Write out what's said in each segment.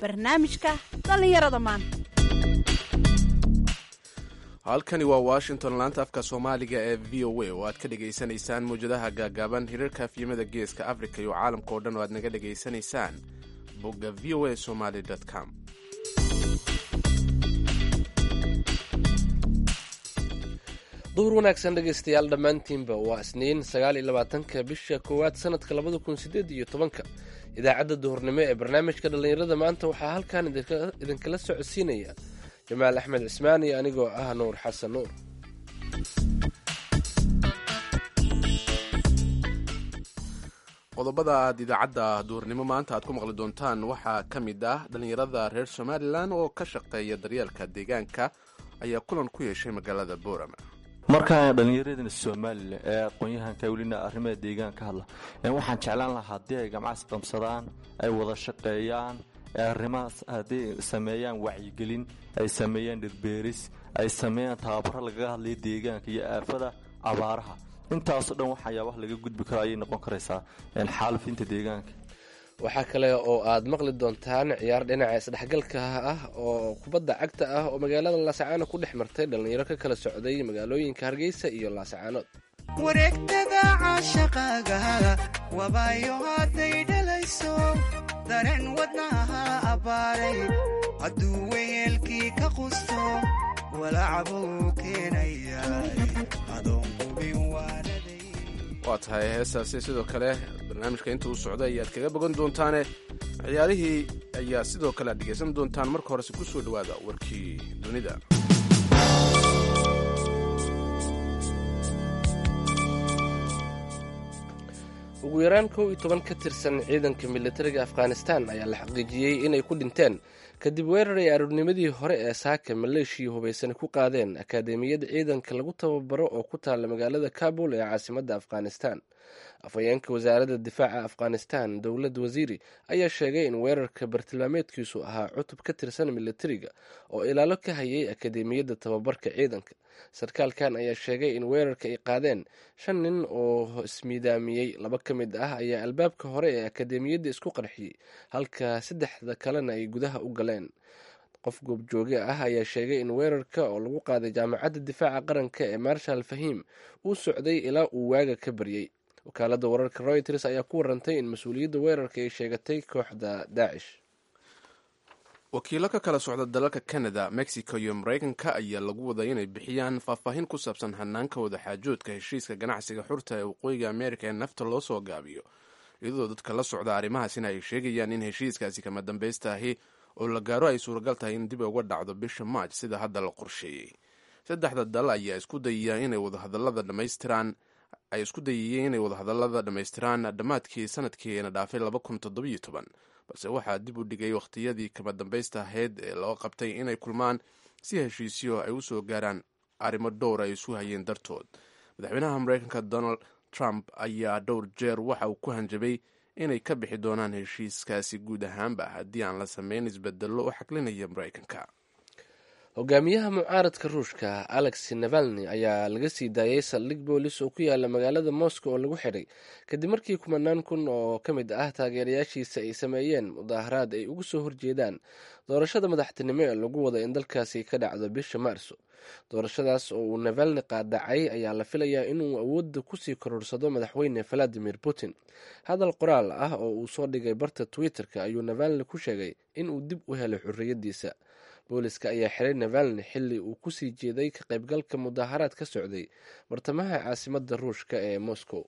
barnaamijka dhallinyarada maanta halkani waa washington laanta afka soomaaliga ee v o a oo aad ka dhagaysanaysaan mawjadaha gaagaaban hirarka afyimada geeska africa iyo caalamka oo dhan oo aad naga dhagaysanaysaan bogga v o a somaly com duhur wanaagsan dhegaystayaal dhammaantiinba waa isniin sagaal iyo labaatanka bisha koowaad sanadka labada kun sideed iyo tobanka idaacadda duhurnimo ee barnaamijka dhallinyarada maanta waxaa halkan idinkala socodsiinaya jamaal axmed cismaan iyo anigoo ah nuur xasan nuur qodobada aad idaacadda duurnimo maanta aad ku maqli doontaan waxaa ka mid ah dhallinyarada reer somalilan oo ka shaqeeya daryeelka deegaanka ayaa kulan ku yeeshay magaalada boorama markaa dhallinyaradana somalilan ee aqoon-yahanka welina arrimaha deegaan ka hadla waxaan jeclaan lahaa haddii ay gamcas qabsadaan ay wada shaqeeyaan ee arrimahaas hadday sameeyaan wacyigelin ay sameeyaan dhirbeeris ay sameeyaan tababaro lagaga hadlaya deegaanka iyo aafada abaaraha intaasoo dhan waxayaabaha laga gudbi karo ayay noqon karaysaa xaalufinta deegaanka waxaa kale oo aad maqli doontaan ciyaar dhinaca isdhexgalka ah oo kubadda cagta ah oo magaalada laasacaano ku dhex martay dhallinyaro ka kala socday magaalooyinka hargeysa iyo laasacaanood wareegtada caashaqaaga wabaayo hadday dhalayso dareen wadnaha abbaaray hadduu weyeelkii ka qusto walacbuu keenayay adoon qubin waanaday waa tahay heestaasi sidoo kale barnaamijka inta uu socda ayaad kaga bogan doontaane ciyaarihii ayaa sidoo kale aad dhegaysan doontaan marka horese ku soo dhowaada warkii dunida ugu yaraan kow iyo toban ka tirsan ciidanka militariga afghanistan ayaa la xaqiijiyey inay ku dhinteen kadib weerar ay aroornimadii hore ee saaka maleeshiya hubaysan ku qaadeen akaademiyadda ciidanka lagu tababaro oo ku taalla magaalada kabul ee caasimadda afghanistan afhayeenka wasaaradda difaaca afghanistan dowlad wasiiri ayaa sheegay in weerarka bartilmaameedkiisu ahaa cutub ka tirsan militariga oo ilaalo ka hayay akaademiyadda tababarka ciidanka sarkaalkan ayaa sheegay in weerarka ay qaadeen shan nin oo ismiidaamiyey laba ka mid ah ayaa albaabka hore ee akaademiyadda isku qarxiyey halka saddexda kalena ay gudaha u galeen qof goobjooge ah ayaa sheegay in weerarka oo lagu qaaday jaamacadda difaaca qaranka ee marshal fahim uu socday ilaa uu waaga ka baryey wakaaladda wararka royters ayaa ku warantay in mas-uuliyadda weerarka ay sheegatay kooxda daacish wakiilo ka kala socda dalalka canada mexico iyo maraykanka ayaa lagu waday inay bixiyaan faahfaahin ku saabsan hanaanka wadaxaajoodka heshiiska ganacsiga xurta ee waqooyiga amerika ee nafta loo soo gaabiyo iyadoo dadka la socda arrimahaasina ay sheegayaan in heshiiskaasi kama dambaysta ahi oo la gaaro ay suuragal tahay in dib uga dhacdo bisha maaj sida hadda la qorsheeyey saddexda dal ayaa isku dayaya inay wadahadalada dhammaystiraan ay isku dayayeen inay wadahadalada dhammaystiraan dhammaadkii sanadkiina dhaafay laba kun toddobiyo toban balse waxaa dib u dhigay wakhtiyadii kama dambaysta ahayd ee loo qabtay inay kulmaan si heshiisyo ay u soo gaaraan arrimo dhowr ay isu hayeen dartood madaxweynaha mareykanka donald trump ayaa dhowr jeer waxa uu ku hanjabay inay ka bixi doonaan heshiiskaasi guud ahaanba haddii aan la sameyn isbedello u xaklinaya mareykanka hogaamiyaha mucaaradka ruushka alex navalni ayaa laga sii daayay saldhig boolis oo ku yaala magaalada moscow oo lagu xidhay kadib markii kumanaan kun oo ka mid ah taageerayaashiisa ay sameeyeen mudaaharaad ay uga soo horjeedaan doorashada madaxtinimo ee lagu wada in dalkaasi ka dhacdo bisha maarso doorashadaas oo uu navalni qaadacay ayaa la filayaa inuu awoodda kusii kororsado madaxweyne valadimir putin hadal qoraal ah oo uu soo dhigay barta twitter-ka ayuu navalni ku sheegay inuu dib u helay xorriyaddiisa booliska ayaa xiray navalni xilli uu kusii jeeday ka qaybgalka mudaaharaad ka socday bartamaha caasimadda ruushka ee moscow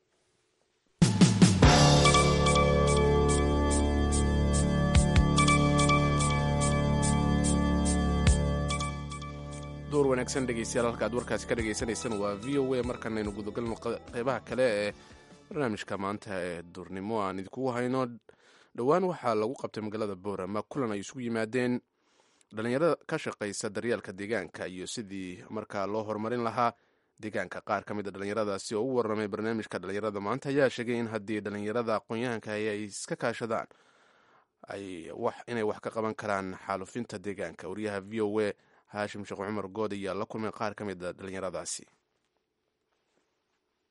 door wanaagsan dhegeystayaal halka aad warkaasi ka dhagaysanaysaan waa v o a markanaynu gudagalno qeybaha kale ee barnaamijka maanta ee duurnimo aan idinkugu hayno dhowaan waxaa lagu qabtay magaalada boorama kulan ay isugu yimaadeen dhallinyarada ka shaqaysa daryeelka deegaanka iyo sidii markaa loo horumarin lahaa deegaanka qaar ka mid a dhallinyaradaasi oo u warramay barnaamijka dhallinyarada maanta ayaa sheegay in haddii dhallinyarada aqoon-yahanka ay iska kaashadaan inay wax ka qaban karaan xaalufinta deegaanka wariyaha v o a haashim sheekh cumar good ayaa la kulmay qaar ka mid a dhallinyaradaasi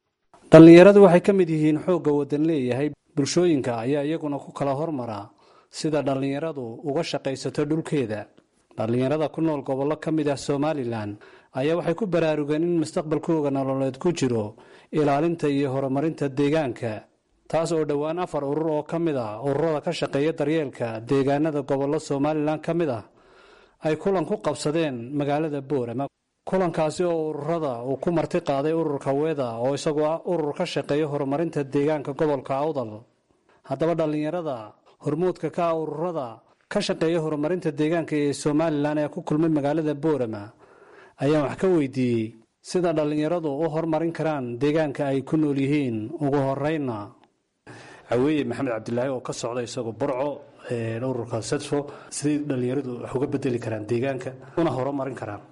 dhallinyaradu waxay ka mid yihiin xoogga wadan leeyahay bulshooyinka ayaa iyaguna ku kala hormaraa sida dhallinyaradu uga shaqaysato dhulkeeda dhallinyarada ku nool gobollo ka mid ah somalilan ayaa waxay ku baraarugeen in mustaqbalkooga nololeed ku jiro ilaalinta iyo horumarinta deegaanka taas oo dhowaan afar urur oo ka mid ah ururada ka shaqeeya daryeelka deegaanada gobollo somalilan ka mid ah ay kulan ku qabsadeen magaalada boorama kulankaasi oo ururada uu ku marti qaaday ururka weeda oo isagoo ah urur ka shaqeeya horumarinta deegaanka gobolka awdal haddaba dhallinyarada hormuudka ka ah ururada ka shaqeeya horumarinta deegaanka ee somalilan ee ku kulmay magaalada boorama ayaan wax ka weydiiyey sida dhallinyaradu u horumarin karaan deegaanka ay ku nool yihiin ugu horeyna caweeye maxamed cabdilaahi oo ka socda isagoo burco ururka sedfo siday dhallinyaradu wax uga bedeli karaan deegaanka una horumarin karaan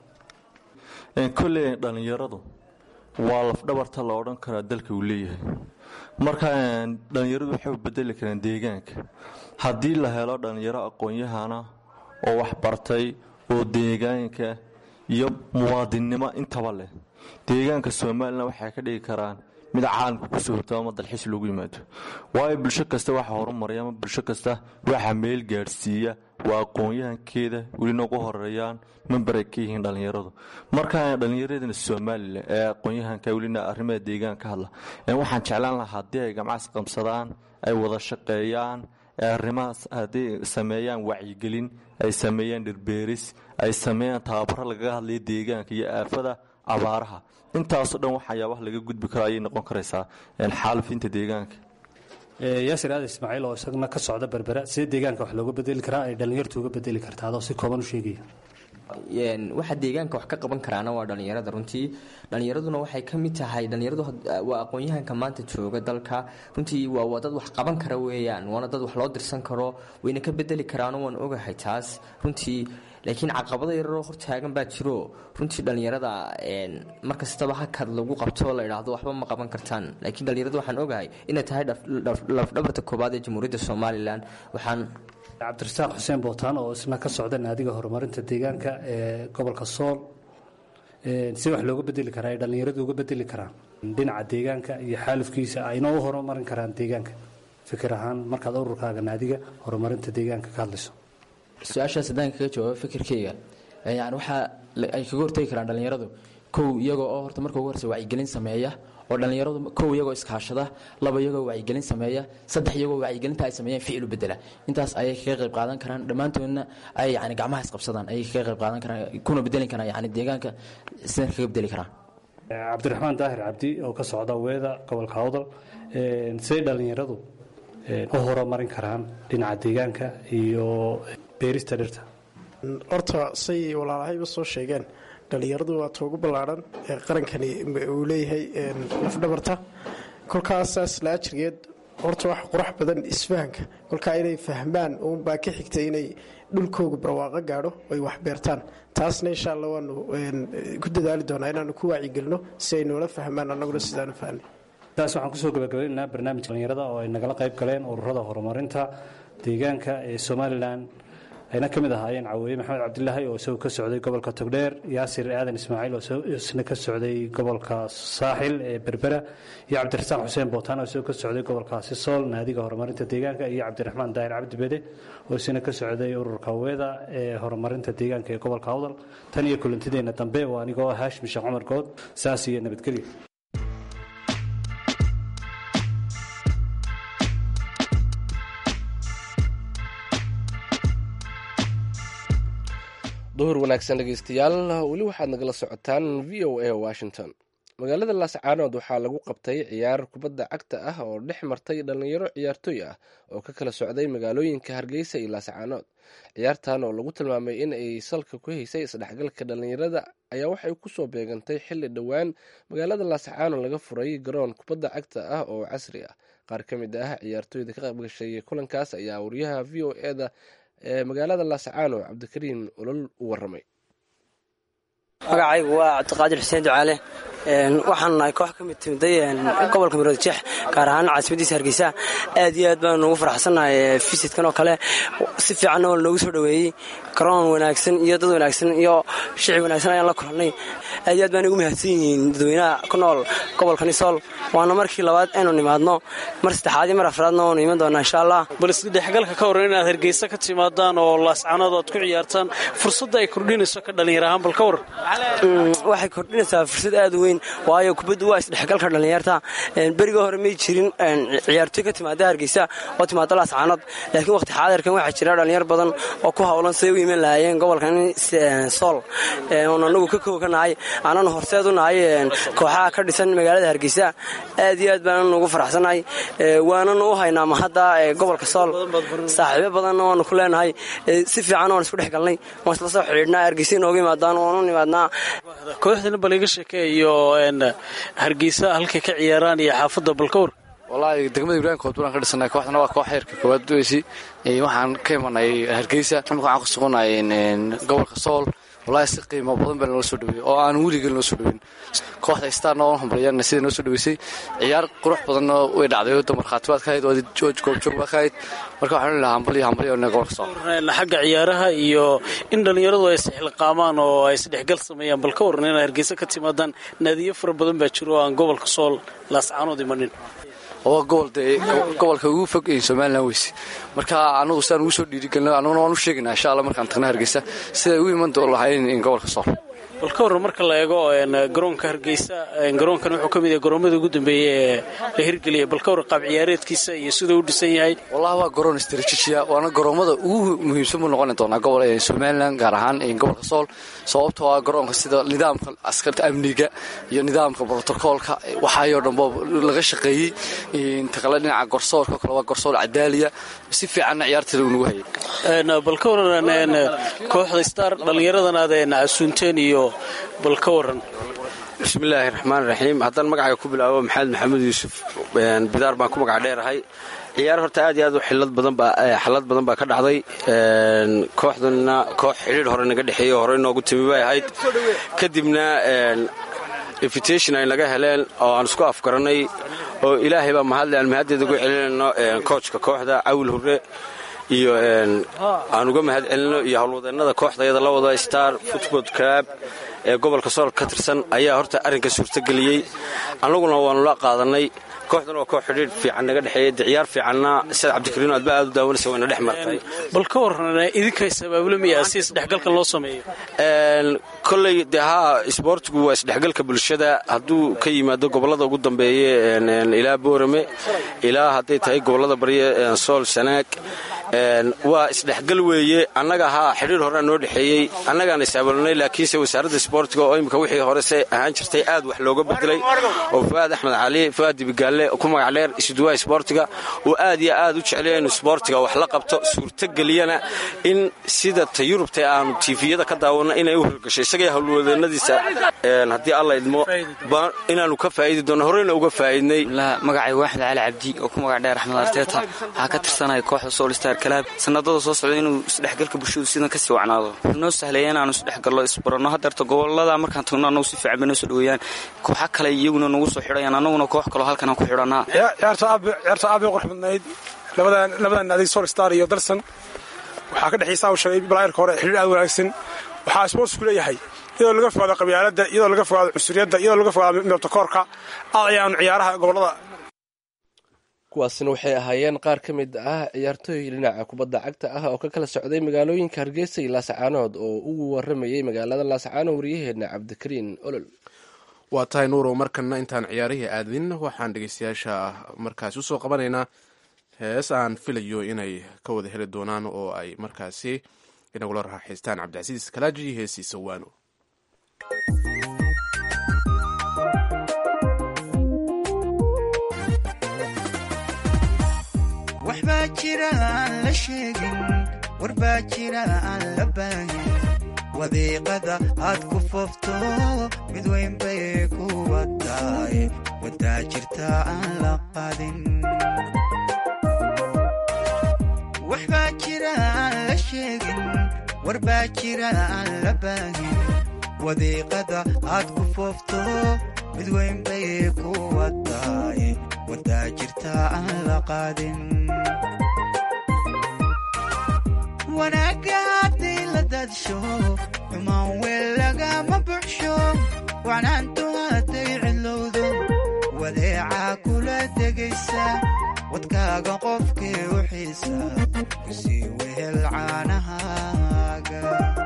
kolley dhallinyaradu waa lafdhabarta la odhan karaa dalka uu leeyahay marka dhallinyaradu waxay u bedeli karaan deegaanka haddii la helo dhallinyaro aqoon-yahana oo wax bartay oo deegaanka iyo muwaadinnimo intaba leh deegaanka somalilan waxay ka dhigi karaan mid caalamka kusoo hortao ama dalxiis loogu yimaado waayo bulsho kasta waxa horumaraya ama bulsho kasta waxa meel gaadhsiiya waa aqoon-yahankeeda welina ugu horeeyaan memberay ka yihiin dhallinyaradu markaa dhallinyaradana somalilan ee aqoon-yahanka welina arrimaha deegaanka ka hadla waxaan jeclaan lahaa haddii ay gamcaas qabsadaan ay wada shaqeeyaan arrimahaas hadday sameeyaan wacyigelin ay sameeyaan dhirbeeris ay sameeyaan tababaro lagaga hadlaya deegaanka iyo aafada abaaraha intaasoo dhan waxayaabaha laga gudbi karo ayay noqon karaysaa xaalufinta deegaanka yaasir aada ismaaciil oo isagna ka socda berbera sidee deegaanka wax looga bedeli karaa ay dhallinyartu uga bedeli kartaa adoo si kooban u sheegaya waxa deegaanka wax ka qaban karaana waa dhallinyarada runtii dhallinyaraduna waxay ka mid tahay dhallinyaradu waa aqoon-yahanka maanta jooga dalka runtii waa dad wax qaban kara weeyaan waana dad wax loo dirsan karo wayna ka bedeli karaano waan ogahay taas runtii laakiin caqabado yararoo hortaagan baa jiro runtii dhallinyarada markastaba hakad lagu qabto la idhaahdo waxba ma qaban kartaan laakiin dhallinyarada waxaan ogahay inay tahay lafdhabarta koobaad ee jamhuuriyadda somalilan waxaan cabdirasaaq xuseen bootaan oo isna ka socda naadiga horumarinta deegaanka ee gobolka sool si wax looga bedeli karaa ay dhallinyaradu uga bedeli karaan dhinaca deegaanka iyo xaalufkiisa ayna u horumarin karaan deegaanka fikir ahaan markaad ururkaaga naadiga horumarinta deegaanka ka hadlayso su-aashaas haddaan kaga jawaabo fikirkayga yani waxaa ay kaga hortegi karaan dhallinyaradu kow iyagoo oo horta marka ugu horeysa wacyigelin sameeya oo dhallinyaradu kow iyagoo iskaashada laba iyagoo wacyigelin sameeya saddex iyagoo wacyigelinta ay sameeyeen ficil u bedela intaas ayay kaga qayb qaadan karaan dhammaantoodna ay yani gacmaha isqabsadaan ayay kaga qayb qaadan karaan kuna bedeli karaan yani deegaanka sidan kaga bedeli karaan cabdiraxmaan daahir cabdi oo ka socda weeda gobolka awdal siday dhallinyaradu u horumarin karaan dhinaca deegaanka iyo beerista dhirta horta say walaalahayba soo sheegeen dhallinyaradu waa toogu ballaadhan ee qarankani uu leeyahay lafdhabarta kolkaasaas la ajrigeed horta wax qurax badan isfahanka kolkaa inay fahmaan uunbaa ka xigta inay dhulkooga barwaaqo gaadho ay wax beertaan taasna insha alla waanu ku dadaali doonaa inaanu ku waacigelino si ay noola fahmaan annaguna sidaanu fahnay taas waxaan kusoo gabagabaynaynaa barnaamijka dhallinyarada oo ay nagala qayb galeen ururada horumarinta deegaanka ee somalilan ayna ka mid ahaayeen caweeye maxamed cabdilaahi oo isagoo ka socday gobolka togdheer yaasir aadan ismaaciil oo isna ka socday gobolka saaxil ee berbera iyo cabdirasaaq xuseen bootaan oo isagoo ka socday gobolkaasi sool naadiga horumarinta deegaanka iyo cabdiraxmaan daahir cabdibede oo isna ka socday ururka weeda ee horumarinta deegaanka ee gobolka awdal tan iyo kulantideenna dambe waa anigoo ah haashim sheekh cumar good saas iyo nabadgelyo duhur wanaagsan dhegeystayaal weli waxaad nagala socotaan v o a washington magaalada laascaanood waxaa lagu qabtay ciyaar kubadda cagta ah oo dhex martay dhallinyaro ciyaartooy ah oo ka kala socday magaalooyinka hargeysa iyo laascaanood ciyaartan oo lagu tilmaamay in ay salka ku haysay isdhexgalka dhallinyarada ayaa waxay kusoo beegantay xilli dhowaan magaalada laascaanood laga furay garoon kubadda cagta ah oo casri ah qaar ka mid ah ciyaartooyda ka qaybgashay kulankaas ayaa wariyaha v o eda ee magaalada laascaano cabdikariim olol u waramay magacaygu waa cabdiqaadir xuseen ducaale waxaan nahay koox ka mid timiday gobolka maroodijeex gaar ahaan caasimadiisa hargeysa aad iyo aad baan ugu faraxsannahay visitkan oo kale si fiicanna waa noogu soo dhoweeyey garoon wanaagsan iyo dad wanaagsan iyo shicib wanaagsan ayaan la kulannay aad iyo aad baan ugu mahadsan yihiin dadweynaha ku nool gobolka nisool waana markii labaad aynu nimaadno mar saddexaad iyo mar afraadna waanu iman doonaa insha allah bal isdhexgalka ka waran inaad hargeysa ka timaadaan oo laascanood aad ku ciyaartaan fursadda ay kordhinayso ka dhallinyar ahaan bal ka waran waxay kordhinaysaa fursad aad u weyn waayo kubaddu waa isdhexgalka dhallinyarta beriga hore may jirin ciyaartoy ka timaada hargeysa oo timaada laascanood laakiin waqti xaadirkan waxaa jira dhallinyar badan oo ku howlan siday u iman lahaayeen gobolkan sool oon anagu ka kow ka nahay aananu horseed u nahay kooxaha ka dhisan magaalada hargeysa aad iyo aad baananu ugu faraxsannahay waananu u haynaa mahadda gobolka sool saaxiibo badanna waanu ku leenahay si fiican waan isku dhex galnay waan isla soo xidhiidhnaa hargeysa inooga imaadaan waanu nimaadnaa kooxdana bal iga sheekeeyo hargeysa halkay ka ciyaaraan iyo xaafadda balkawr wallaahi degmada ibraahim kood bulaan ka dhisanay kooxdana waa koox heerka koowaad weysi waxaan ka imanay hargeysa imika waxaan ku suganay gobolka sool wallaahi si qiimo badan baa noo soo dhaweeyey oo aan weligeed noo soo dhaweyn kooxda starna oon hambalyaana sida noo soo dhaweysay ciyaar qurux badanna way dhacday oo markhaati baad ka hayd oo goobjoog baad ka hayd marka waxaan lahaa hambalyo hambalyo gobolka sool xagga ciyaaraha iyo in dhallinyaradu ay isxilqaamaan oo ay isdhexgal sameeyaan bal ka waran inaad hargeysa ka timaadaan naadiyo fara badan baa jiro oo aan gobolka sool laascaanood imanin oo gobol dee gobolka ugu fog somalilan weyse marka anagu sidaan ugu soo dhiirigelino anaguna waan u sheegaynaa insha alla markaan tagna hargeysa siday u iman lahayn gobolka sool bal ka warran marka la eego garoonka hargeysa garoonkan wuxuu ka mid yahay garoomada ugu dambeeyey ee la hirgeliyay bal ka warran qaab ciyaareedkiisa iyo siduu u dhisan yahay wallahi waa garoon istraatijiya waana garoomada ugu muhiimsan buu noqoni doonaa gobol somalilan gaar ahaan gobolka sool sababtoo ah garoonka sida nidaamka askarta amniga iyo nidaamka brotokoolka waxaayoo dhanba laga shaqeeyey intaqale dhinaca gorsoorka kale waa gorsoor cadaaliya si fiicanna ciyaarteeda uu nagu hayay bal ka warran kooxda star dhallinyaradan aad casuunteen iyo bal ka waran bismillaahi raxmaan raxiim haddaan magacayga ku bilaabo maxamed maxamed yuusuf bidaar baan ku magac dheerahay ciyaar horta aad iyo aad u xilad badan baa xalad badan baa ka dhacday kooxdanna koox xidhiir hore naga dhexeeyey hore inoogu timi bay ahayd kadibna invitation ay naga heleen oo aan isku afgarannay oo ilaahay baa mahadle aan mahaddeeda ugu celinayno koojka kooxda cawil hurre iyo aan uga mahad celino iyo howlwadeennada kooxdayada la wada star football club ee gobolka sool ka tirsan ayaa horta arrinka suurtageliyey annaguna waanu la qaadanay kooxdan waa koox xidhiir fiican naga dhexeeyey de ciyaar fiicanna sida cabdikariino aad ba aad u daawanaysa wayna dhex martay bal ka warran idinkaay sabaabula miyaa si isdhexgalkan loo sameeyo kolley dee haa isboortigu waa isdhexgalka bulshada hadduu ka yimaado gobollada ugu dambeeye ilaa boorame ilaa hadday tahay gobollada barye sool sanaag waa isdhexgal weeye annaga haa xidhiir horea noo dhexeeyey annagaan isaabalnay laakiinse wasaaradda isboortiga oo imika wixii horese ahaan jirtay aad wax looga bedelay oo fu'aad axmed cali fu'aad dibigaalle ku magac dheer isuduwaha isboortiga uu aad iyo aad u jeclaya inu isboortiga wax la qabto suurtageliyana in sida ta yurubta aanu tiifiyada ka daawanno inay u hirgasho isagay howlwadeennadiisa haddii alla idmo inaanu ka faa'idi doonno horeyna uga faa'idnay magacay waaxid cali cabdi oo ku magac dheer axmed arteeta waxaa ka tirsanaya kooxda soolstar kalaab sanadada soo socda inuu isdhexgalka bulshadu sidan kasii wacnaado wuxuu noo sahlaya inaanu isdhexgallo isbaranno hadeerta gobolada markaan tagno annagu si fiican bay noo soo dhaweeyaan kooxa kale iyaguna nagu soo xidhayaan annaguna koox kaloo halkanaan ku xidhannaa ciyaarta aad bay qurux badnayd labadan adig solstar iyo darsan waxaa ka dhexaysaa u sheegay balaayarka hore xidhiir aad wanaagsan waxaa isboortsku leeyahay iyadoo laga fogaado qabyaaladda iyadoo laga fogaado cunsuriyadda iyadoo laga fogaado midabtakoorka aad ayaanu ciyaaraha gobolada kuwaasina waxay ahaayeen qaar ka mid ah ciyaartooy dhinaca kubadda cagta ah oo ka kala socday magaalooyinka hargeysa iyo laascaanood oo ugu waramayay magaalada laascaano waryaheena cabdikariin olol waa tahay nuurow markana intaan ciyaarihii aadin waxaan dhegeystayaasha markaasi usoo qabanaynaa hees aan filayo inay ka wada heli doonaan oo ay markaasi inagula raaxaystaan cabdicasiis kalaaji iyo heesiisa waano waxbaa jira aan la sheegin warbaa jira aan la baahin wadiiqada aad ku foofto mid weyn bay ku wataay wadaa jirta aan la qadin waxbaa jira aan la sheegin warbaa jira aan la baahin wadiiqada aad ku foofto mid weyn bay ku wadaay wadaa jirta aan la qaadin wanaagga haddii la dadsho xumaan weel lagama buxsho wacnaantu hadday cidlowdo wadeeca kula degaysa wadkaaga qofkii u xiisa kusii wehel caanahaaga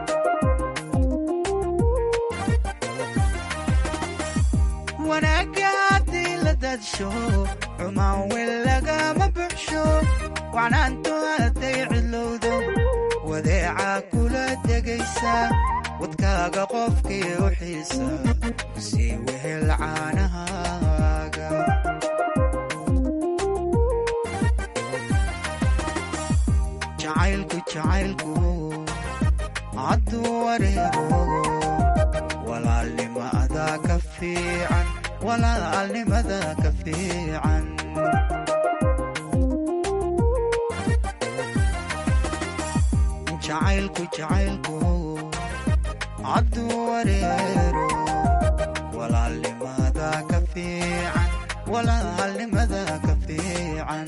wanaagga haddii la dadsho xumaan weel lagama buxsho wacnaantu hadday cidlowdo wadeeca kula degaysa wadkaaga qofkii u xiisa kusii wehel caanahaaga jacaylku jacaylku hadduu wareego walaalnimada ka fiican walaalnimada ka fiican jacaylku jacaylku hadduu wareero walaalnimada ka fiican walaalnimada ka fiican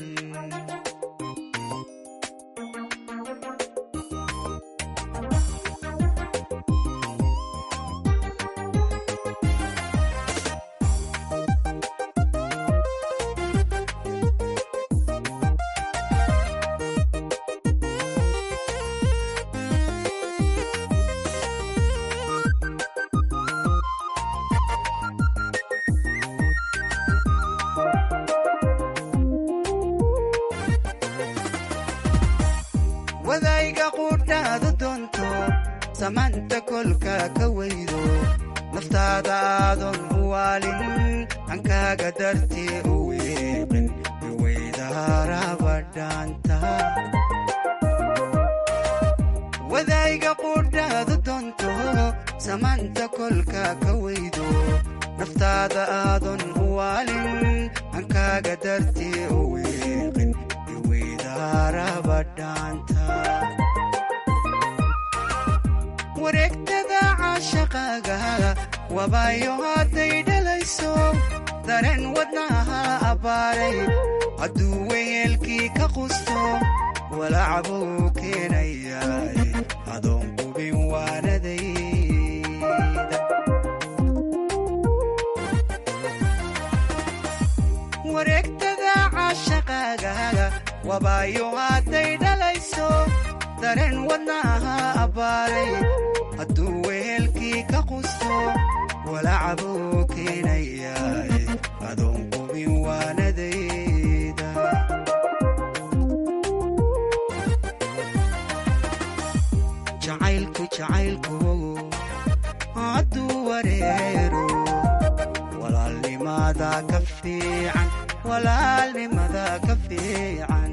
wadayga quudhaadu doonto samaanta kolka ka weydo naftaada aadan u waalin hankaaga dartii u wiiqin iweydaarabadhaanta wadayga quudhaadu doonto samaanta kolka ka weydo naftaada aadan u waalin hankaaga dartii u wiiqin wareegtada caashaqaaga wabaayo hadday dhalayso dareen wadnaha abbaaray hadduu weyeelkii ka qusto walacbuu keenayaa adoon qubin waanadayda wareegtada caashaqaaga wabaayo hadday dhalayso dareen wadnaha abbaaray hadduu wehelkii ka qusto walacbuu keenayaa adoon qubin waanadayda jacaylku jacaylku hadduu wareero walaalnimada ka fiican walaalnimada ka fiican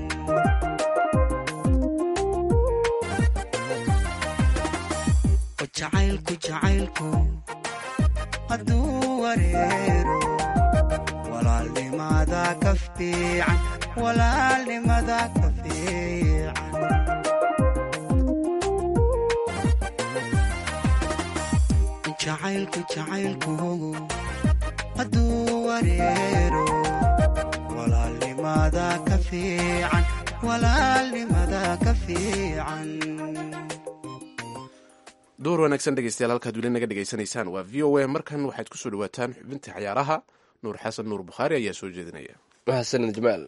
jacaylku jacaylku hadduu wareero walaalnimada ka fiican walaalnimada ka fiican jacaylku jacaylku hadduu wareero walaalnimada ka fiican walaalnimada ka fiican duur wanaagsan dhegeystayaal halkaad weli naga dhegaysanaysaan waa v o a markan waxaad kusoo dhawaataan xubinta cayaaraha nuur xasan nuur bukhaari ayaa soo jeedinaya mahadsanid jamaal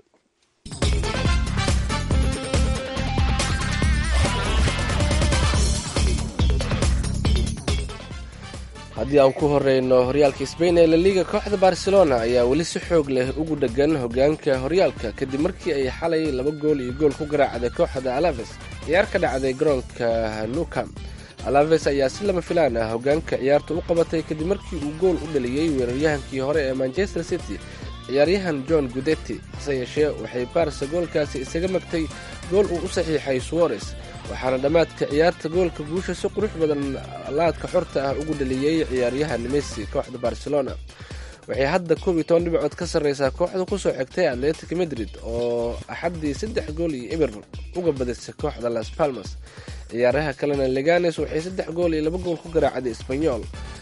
haddii aan ku horeyno horyaalka sbain ee laliga kooxda barcelona ayaa weli si xoog leh ugu dhegan hogaanka horyaalka kadib markii ay xalay laba gool iyo gool ku garaacday kooxda alaves ciyaar ka dhacday garoonka nucam alaves ayaa si lama filaan ah hogaanka ciyaarta u qabatay kadib markii uu gool u dhaliyey weeraryahankii hore ee manchester city ciyaaryahan john gudetti hase yeeshee waxay barsa goolkaasi isaga magtay gool uu u saxiixay suwares waxaana dhammaadka ciyaarta goolka guusha si qurux badan laadka xorta ah ugu dhaliyey ciyaaryahan messi kooxda barcelona waxay hadda koob iyo toban dhibcood ka sarreysaa kooxda kusoo xigtay atletic madrid oo axaddii saddex gool iyo ibir uga badisay kooxda las palmas ciyaaraha kalena leganes waxay saddex gool iyo laba gool ku garaacday sbanyol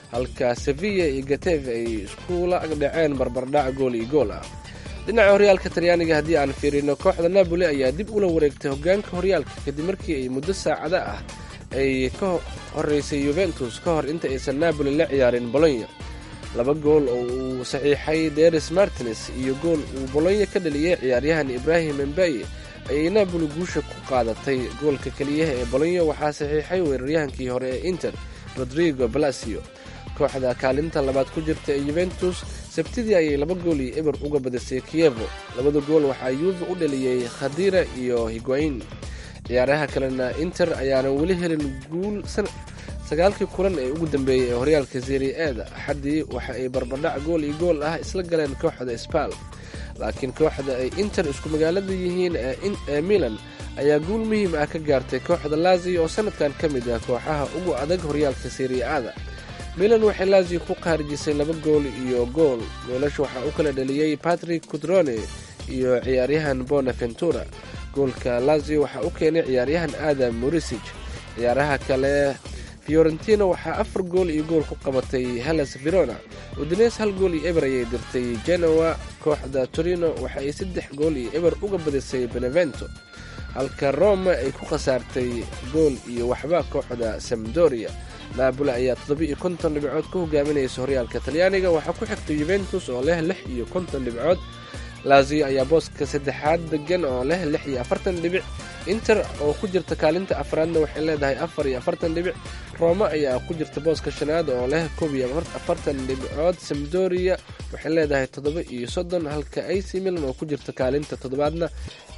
halka sevilla iyo gateve ay iskula agdhaceen barbardhac gool iyo gool ah dhinaca horyaalka talyaaniga haddii aan fiirino kooxda napoli ayaa dib ula wareegtay hogaanka horyaalka kadib markii ay muddo saacada ah ay ka horeysay yuventus ka hor inta aysan napoli la ciyaarin bolonya laba gool oo uu saxiixay deris martines iyo gool uu bolonya ka dhaliyey ciyaaryahan ibrahim embaye ayay napoli guusha ku qaadatay goolka keliyaha ee bolonya waxaa saxiixay weeraryahankii hore ee inter rodrigo balasio kooxda kaalinta labaad ku jirta ee yuventus sabtidii ayay laba gool iyo eber uga badisay kiyevo labada gool waxaa yuuva u dhaliyey khadira iyo higuain ciyaaraha kalena inter ayaana weli helin guul sagaalkii kulan ee ugu dambeeyey ee horyaalka serie eeda axaddii waxa ay barbardhac gool iyo gool ah isla galeen kooxda sbal laakiin kooxda ay inter isku magaalada yihiin ee milan ayaa guul muhiim ah ka gaartay kooxda lazio oo sanadkan ka mid ah kooxaha ugu adag horyaalka serie aada milan waxay lazio ku khaarijisay laba gool iyo gool goolasha waxaa u kala dhaliyey patrick cudrone iyo ciyaaryahan bonaventura goolka lazio waxaa u keenay ciyaaryahan adam morisig ciyaaraha kale fiorentina waxaa afar gool iyo gool ku qabatay hellas verona udines hal gool iyo eber ayay dirtay genoa kooxda torino waxa ay saddex gool iyo eber uga badisay benevento halka roma ay ku khasaartay gool iyo waxba kooxda samdoria naaboli ayaa toddoba iyo konton dhibcood ka hogaaminaysa horyaalka talyaaniga waxaa ku xigtay yuventus oo leh lix iyo konton dhibcood lazio ayaa booska saddexaad degan oo leh lix iyo afartan dhibic inter oo ku jirta kaalinta afraadna waxay leedahay afar iyo afartan dhibic roma ayaa ku jirta booska shanaad oo leh koob iyo afartan dhibcood samdoria waxay leedahay toddoba iyo soddon halka ac milan oo ku jirta kaalinta toddobaadna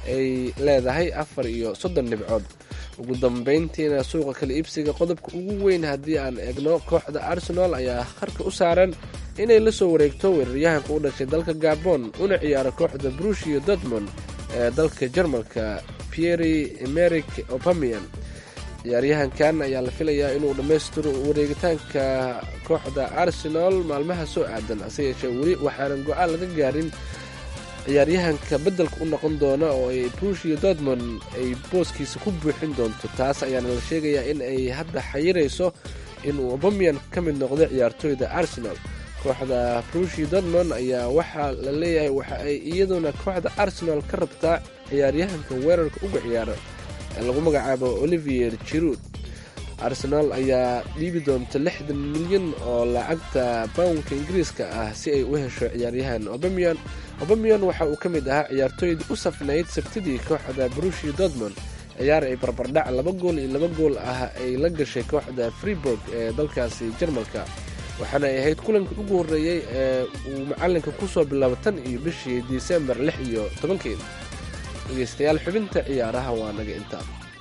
ay leedahay afar iyo soddon dhibcood ugu dambeyntiina suuqa kala iibsiga qodobka ugu weyn haddii aan eegno kooxda arsenal ayaa harka u saaran inay la soo wareegto weeraryahanka u dhashay dalka gabon una ciyaaro kooxda brushio dortmond ee dalka jarmalka pieri emeric opamian ciyaaryahankan ayaa la filayaa inuu dhammaystiro wareegitaanka kooxda arsenal maalmaha soo aadan hase yeeshee weli waxaanan go-aan laga gaarin ciyaaryahanka beddelka u noqon doona oo ay brushio dortmond ay booskiisa ku buuxin doonto taas ayaana la sheegayaa in ay hadda xayirayso inuu obamian ka mid noqdo ciyaartooyda arsenal kooxda brushio dortmond ayaa waxaa la leeyahay waxa ay iyaduna kooxda arsenal ka rabtaa ciyaaryahanka weerarka uga ciyaara ee lagu magacaabo olivier jirud arsenal ayaa dhiibi doonta lixdan milyan oo lacagta bownka ingiriiska ah si ay u hesho ciyaaryahan obamian obamian waxa uu ka mid ahaa ciyaartooydii u safnayd sabtidii kooxda brushio dortmond ciyaar ay barbardhac laba gool iyo laba gool ah ay la gashay kooxda freeburg ee dalkaasi jarmalka waxaana ay ahayd kulankii ugu horreeyey ee uu macalinka ku soo bilaabo tan iyo bishii disembar lix iyo tobankeeda dhegeystayaal xubinta ciyaaraha waa naga intaa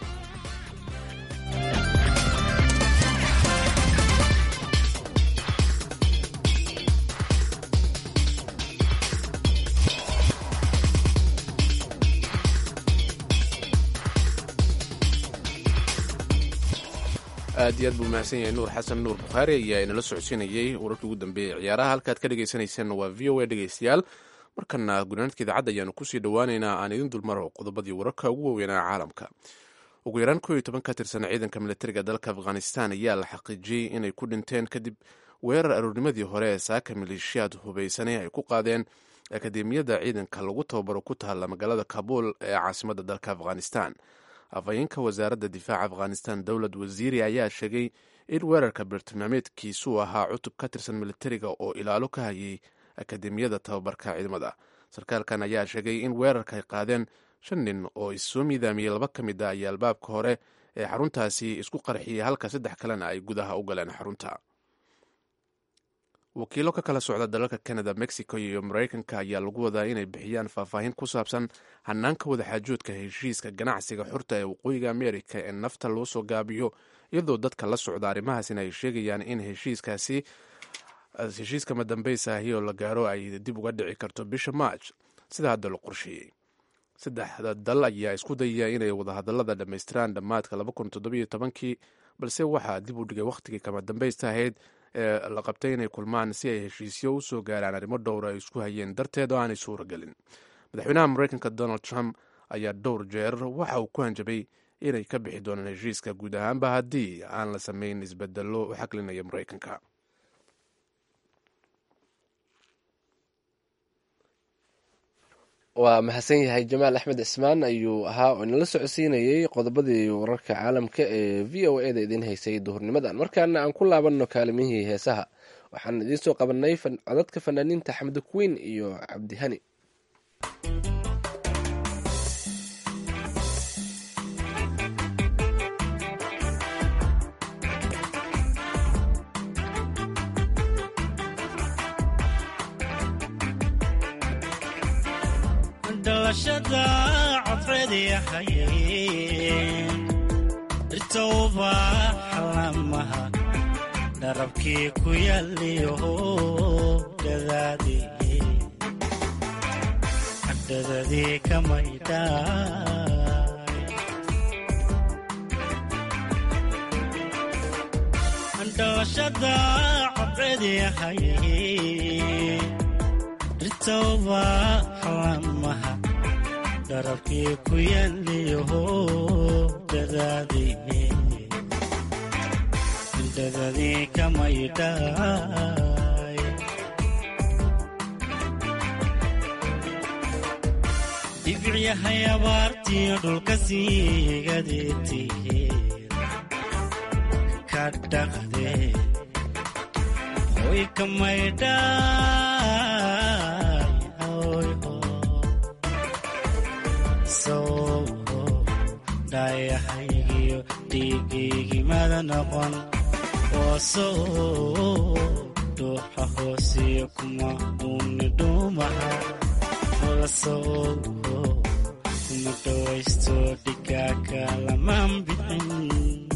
aad iyo aad buu mahadsan yahay nuur xasan nuur bukhaari ayaa inala socodsiinayey wararkii ugu dambeeyey ciyaaraha halkaad ka dhegeysaneyseen waa v o a dhegeystayaal markana gunaanadka idaacadda ayaanu kusii dhowaaneynaa aan idin dulmaro qodobadii wararka ugu waaweynaa caalamka ugu yaraan koo iyo toban ka tirsan ciidanka militariga dalka afghanistan ayaa la xaqiijiyey inay ku dhinteen kadib weerar aroornimadii hore ee saaka maleeshiyaad hubaysanay ay ku qaadeen akademiyadda ciidanka lagu tababaro ku taalla magaalada kabuul ee caasimadda dalka afghanistan afhayeenka wasaaradda difaaca afghanistan dowlad wasiiri ayaa sheegay in weerarka bartilmaameedkiisuu ahaa cutub ka tirsan militariga oo ilaalo ka hayay akademiyada tababarka ciidamada sarkaalkan ayaa sheegay in weerarka ay qaadeen shan nin oo issoo miidaamiyey laba ka mid a iyo albaabka hore ee xaruntaasi isku qarxiyey halka saddex kalena ay gudaha u galeen xarunta wakiilo ka kala socda dalalka canada mexico iyo mareykanka ayaa lagu wadaa inay bixiyaan faahfaahin ku saabsan hanaanka wadaxaajoodka heshiiska ganacsiga xurta ee waqooyiga amerika ee nafta loo soo gaabiyo iyadoo dadka la socda arrimahaasina ay sheegayaan in heshiiskaasi heshiiska madambeysa ahi oo la gaaro ay dib uga dhici karto bisha march sida hadda la qorsheeyey saddexda dal ayaa isku dayaya inay wadahadalada dhammaystiraan dhammaadka kii balse waxaa dib u dhigay wakhtigii kama dambeysta ahayd ee la qabtay inay kulmaan si ay heshiisyo u soo gaaraan arrimo dhowra ay isku hayeen darteed oo aanay suura gelin madaxweynaha mareykanka donald trump ayaa dhowr jeer waxa uu ku hanjabay inay ka bixi doonaan heshiiska guud ahaanba haddii aan la samayn isbedelo u xaklinaya mareykanka waa mahadsan yahay jamaal axmed cismaan ayuu ahaa oo inala socodsiinayey qodobadii wararka caalamka ee v o e da idiin haysay duhurnimadan markaana aan ku laabanno kaalimihii heesaha waxaan idiin soo qabanay codadka fanaaniinta xamdi kuwiin iyo cabdihani dhalashada codreedyahay dhirtowba xalamaha dharabkii ku yaaliyo dhadadii kamaydhalashada codreedyahay dhirtowba xalamaha dharabkii ku yaaliyo dhadadii kamaydhaay dhibicyahay abaartiyo dhulka siigadeetihe ka dhaqde hoy kamaydhaay dhayahaygiyo dhiigaygimada noqon oosow dhuuxa hoosiyo kuma uuni dhuumaha olasow kuma dhawaysto dhigaaka lamaan bixin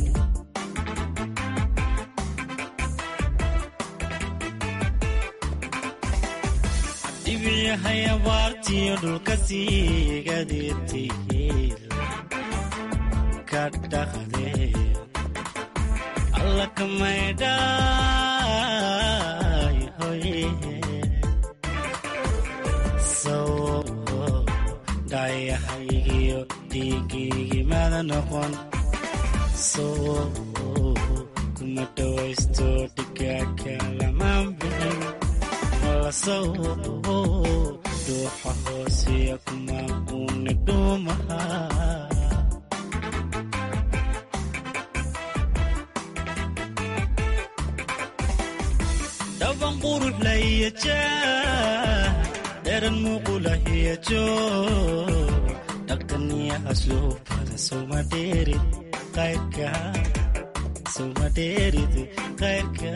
dhibicyahay abaartiyo dhulka siigadeetihiil alla kamaydhaay hoye sow dhayahaygiyo dhiigaygimada noqon sow kuma dhawaysto dhigaaka lamaan bixin olasow dhuuxa hoosiya kuma uuni dhuumaha dhaban qurux lahiyajaah dheran muuqulahiyajo dhaqaniya asluubada soma dheerid qayrka soma dheerid qayrka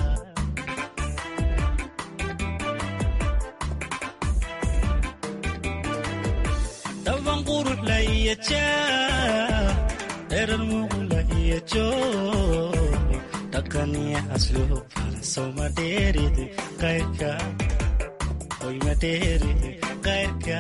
dhaban qurux lahiyajaah dheran muuqulahiyajo dhaqaniya asluubada soma dheerid qayrka hoyma dheerid qayrka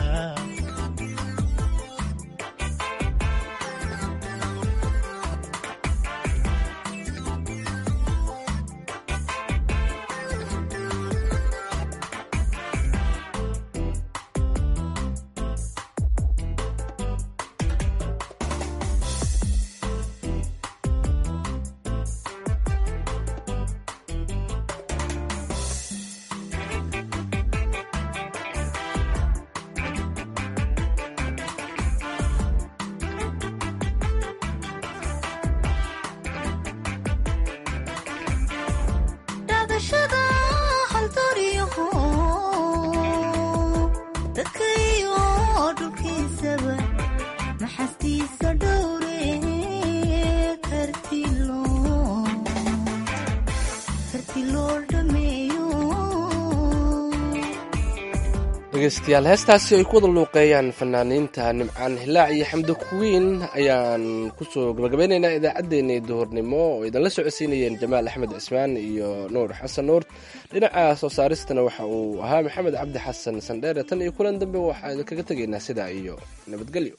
dhegeystayaal heestaasi ay ku wada luuqeeyaan fanaaniinta nimcaan hilaac iyo xamdi kuwiin ayaan kusoo gabagabeynaynaa idaacaddeenii duhurnimo oo idinla socodsiinayeen jamaal axmed cismaan iyo nuur xasan nuur dhinaca soo saaristana waxa uu ahaa maxamed cabdi xasan sandheere tan iyo kulan dambe waxaa idinkaga tegaynaa sidaa iyo nabadgelyo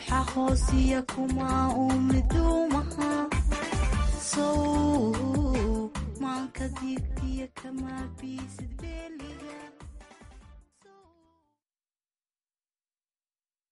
ruuxa hoosiya kuma uu miduumaha sow maanka diigdiya kama biisid beeli